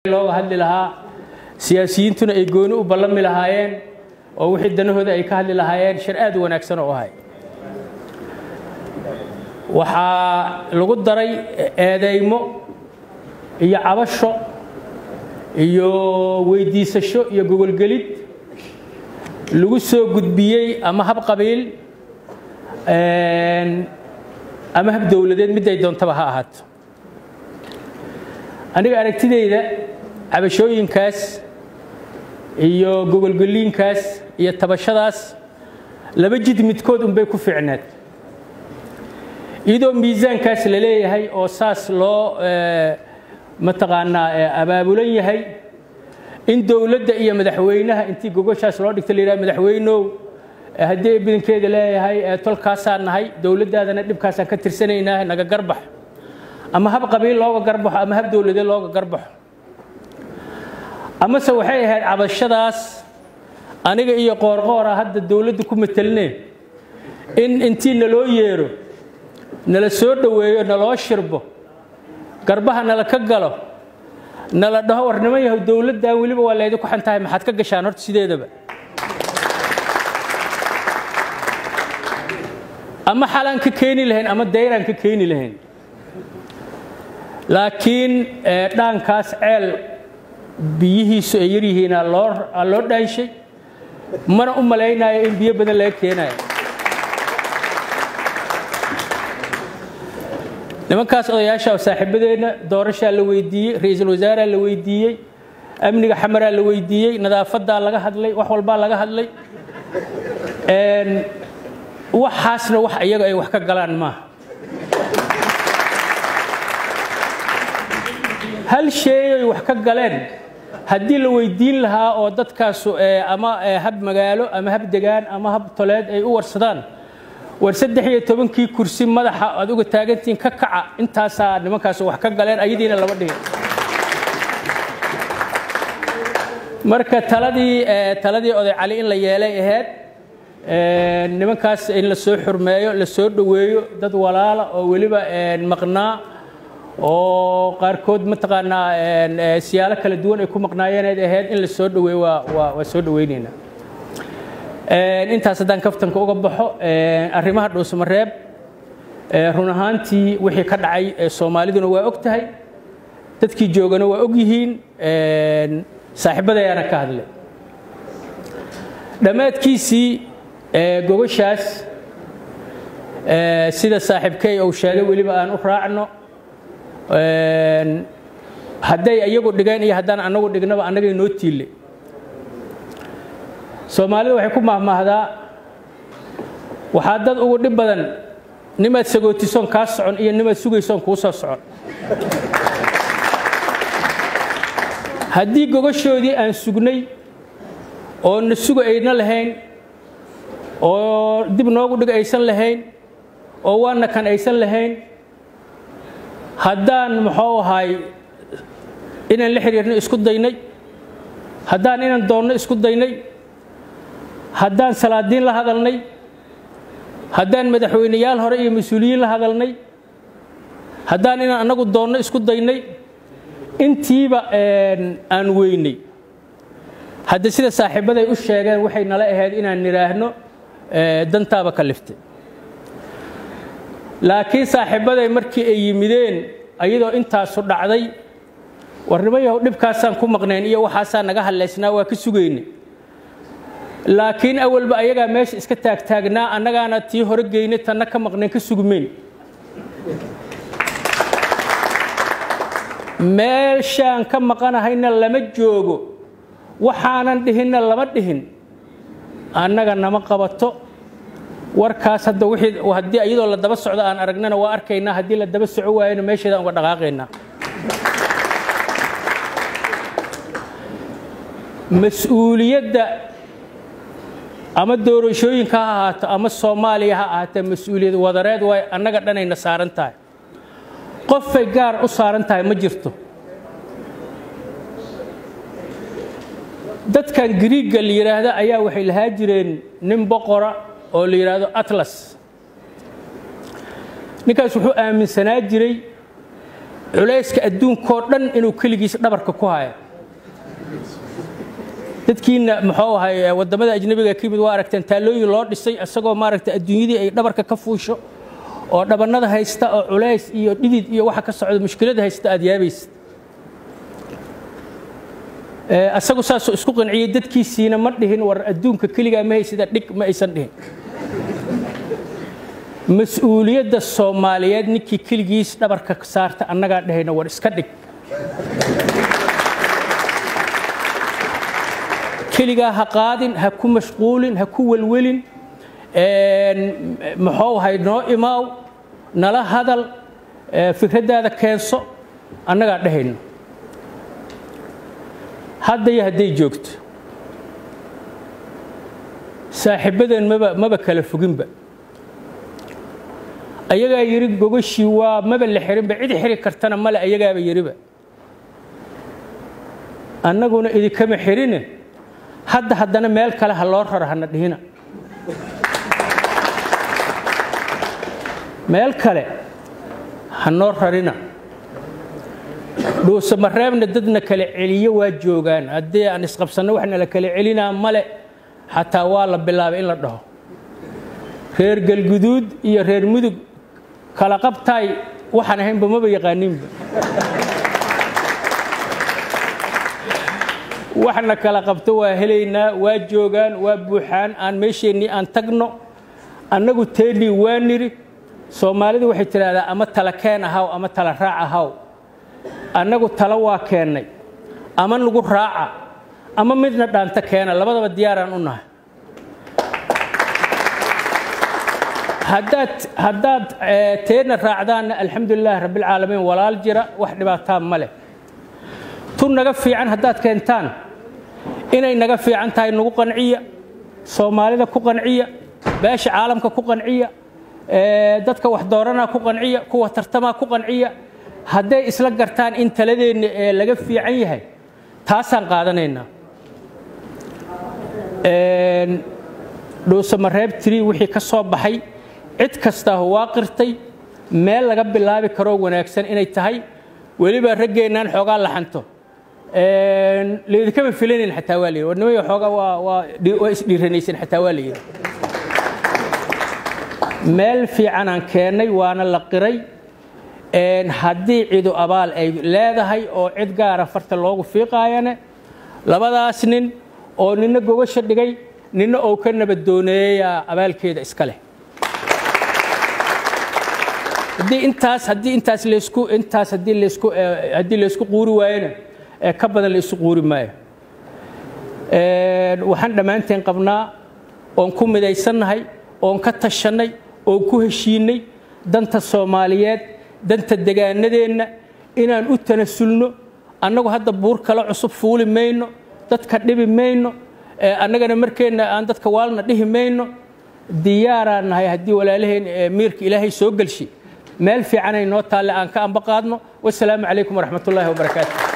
looga hadli lahaa siyaasiyiintuna ay gooni u ballami lahaayeen oo wixii danahooda ay ka hadli lahaayeen shir aad u wanaagsan oo ahay waxaa lagu daray eedeymo iyo cabasho iyo weydiisasho iyo gogolgelid lagu soo gudbiyey ama hab qabiil ama hab dowladeed midday doontaba ha ahaato aniga aragtidayda cabashooyinkaas iyo gogolgeliinkaas iyo tabashadaas laba jid midkood unbay ku fiicneed iyadoo miisaankaas la leeyahay oo saas loo mataqaanaa abaabulan yahay in dowladda iyo madaxweynaha intii gogoshaas loo dhigta la yidhaha madaxweynow haddii badankeeda leeyahay tolkaasaan nahay dowladdaadana dhibkaasaan ka tirsanaynaa naga garbax ama hab qabiil looga garbaxo ama hab dowladeed looga garbaxo amase waxay ahayd cabashadaas aniga iyo qoorqoora hadda dowladda ku matelneen in intii naloo yeero nala soo dhoweeyo naloo shirbo garbaha nala ka galo nala dhaho war niman yahow dowladdan weliba waa laydinku xan tahay maxaad ka gashaan horta sideedaba ama xalaan ka keeni lahayn ama dayraan ka keeni lahayn laakiin dhaankaas ceel biyihiisu ay yaryihiina loo dhaanshay mana u malaynayo in biyo badan laga keenayo nimankaas odayaasha saaxiibadeenna doorashaa la weydiiyey ra-iisul wasaaraa la weydiiyey amniga xamaraa la weydiiyey nadaafadaa laga hadlay wax walbaa laga hadlay waxaasna wax iyaga ay wax ka galaan maaha hal sheeyay wax ka galeen haddii la weydiin lahaa oo dadkaasu ama hab magaalo ama hab degaan ama hab toleed ay u warsadaan war saddex iyo tobankii kursi madaxa aad uga taagantihiin ka kaca intaasaa nimankaasu wax ka galeen ayadiina lama dhigin marka taladii taladii oday cali in la yeelay ahayd nimankaas in la soo xurmeeyo la soo dhoweeyo dad walaala oo weliba maqnaa oo qaarkood mataqaanaa siyaalo kala duwan ay ku maqnaayeenayd ahayd in la soo dhoweeyo waa soo dhoweynaynaa intaas haddaan kaftanka uga baxo arrimaha dhuusamareeb run ahaantii wixii ka dhacay soomaaliduna waa og tahay dadkii joogana waa og yihiin saaxiibadayaana ka hadlay dhammaadkiisii gogoshaas sida saaxiibkey uu sheegay weliba aan u raacno hadday iyagu dhigeen iyo haddaan annagu dhignaba annagay noo tiille soomaalida waxay ku mahmaahdaa waxaa dad ugu dhib badan nimaad sagootisoon kaa socon iyo nimaad sugaysoon kuu soo socon haddii gogoshoodii aan sugnay oo na suga ayna lahayn oo dib noogu dhig aysan lahayn oo waana kan aysan lahayn haddaan muxuu ahay inaan la xiriirno isku daynay haddaan inaan doonno isku daynay haddaan salaadiin la hadalnay haddaan madaxweyneyaal hore iyo mas-uuliyiin la hadalnay haddaan inaan annagu doonno isku daynay intiiba aan weynay hadda sida saaxiibaday u sheegeen waxay nala ahayd inaan nidhaahno dantaaba ka liftay laakiin saaxiibbaday markii ay yimideen ayadoo intaasu dhacday warnimo yahow dhibkaasaan ku maqnayn iyo waxaasaa naga hadlaysnaa waa ka sugaynay laakiin awalba ayagaa meesha iska taagtaagnaa annagaana tii hore geynay tanna ka maqnayn ka sugmeyn meeshaan ka maqanahayna lama joogo waxaanan dhihinna lama dhihin annaga nama qabato warkaas hadda wixii haddii iyadoo la daba socdo aan aragnana waa arkaynaa haddii la daba soco waayona meesheedaan uga dhaqaaqaynaa mas-uuliyadda ama doorashooyinka ha ahaato ama soomaaliya ha ahaatee mas-uuliyad wadareed waay annaga dhanayna saaran tahay qofay gaar u saaran tahay ma jirto dadkan griigga la yidhaahda ayaa waxay lahaa jireen nin boqora oo la yidhaahdo atlas ninkaas wuxuu aaminsanaa jiray culayska adduunkoo dhan inuu keligiis dhabarka ku hayo dadkiina muxuu ahay wadamada ajnabiga ka yimid waa aragteen taalooyin loo dhisay isagoo maaragtay adduunyadii ay dhabarka ka fuusho oo dhabannada haysta oo culays iyo dhidid iyo waxa ka socda mushkilada haysta aad yaabaysid asagu saasuu isku qanciyey dadkiisiina ma dhihin war adduunka keligaa ma haysida dhig ma aysan dhihin mas-uuliyadda soomaaliyeed ninkii keligiis dhabarka saarta annagaa dhahayna war iska dhig keligaa ha qaadin ha ku mashquulin ha ku welwelin muxuu ahay noo imaaw nala hadal fikraddaada keenso annagaa dhahayno hadda iyo hadday joogto saaxiibadeen maba maba kala foginba ayagaa yidhi gogashii waa maba la xirinba cid xiri kartana male ayagaaba yidhiba annaguna idinkama xirine hadda haddana meel kale ha loo raro hana dhihina meel kale ha noo rarina dhuusamareebna dadna kala celiyo waa joogaan haddii aan isqabsanno waxna la kala celinaa male xataa waa la bilaabay in la dhaho reer galguduud iyo reer mudug kala qabtaay waxaan ahaynba maba yaqaaninba waxna kala qabto waa helaynaa waa joogaan waa buuxaan aan meesheennii aan tagno annagu teennii waa nidhi soomaalidu waxay tidhaahdaa ama tala keen ahaw ama tala raac ahaw annagu talo waa keennay ama nagu raaca ama midna dhaanta keena labadaba diyaaraan u nahay haddaad haddaad teedna raacdaanna alxamdulilah rabbilcaalamiin walaal jira wax dhibaataa ma leh tu naga fiican haddaad keentaan inay naga fiican tahay nagu qanciya soomaalida ku qanciya beesha caalamka ku qanciya dadka wax dooranaa ku qanciya kuwa tartamaa ku qanciya hadday isla gartaan in taladeenna ee laga fiican yahay taasaan qaadanaynaa dhuusamareeb tiri wixii ka soo baxay cid kastaa waa qirtay meel laga bilaabi karoo wanaagsan inay tahay weliba raggeennaan xoogaa laxanto laydinkama filanayn xataa waa layidhi warnimay xoogaa waa waa waa isdhiiranaysan xataa waa layidhi meel fiicanaan keennay waana la qiray haddii cidu abaal ay leedahay oo cid gaara farta loogu fiiqaayane labadaas nin oo nina gogasha dhigay nina oo ka nabadooneeyaa abaalkeeda iska leh haddii intaas haddii intaas laysku intaas haddii laysku haddii laysku quuri waayona ee ka badan laysu quuri maayo waxaan dhammaanteen qabnaa oon ku midaysannahay oon ka tashannay oon ku heshiinnay danta soomaaliyeed danta degaanadeenna inaan u tanasulno annagu hadda buur kale cusub fuuli mayno dadka dhibi mayno annagana markeenna aan dadka waalna dhihi mayno diyaaraan nahay haddii walaalaheen miirka ilaahay soo gelshi meel fiicanay noo taalle aan ka amba qaadno wasalaamu calaykum waraxmat ullaahi wabarakaatu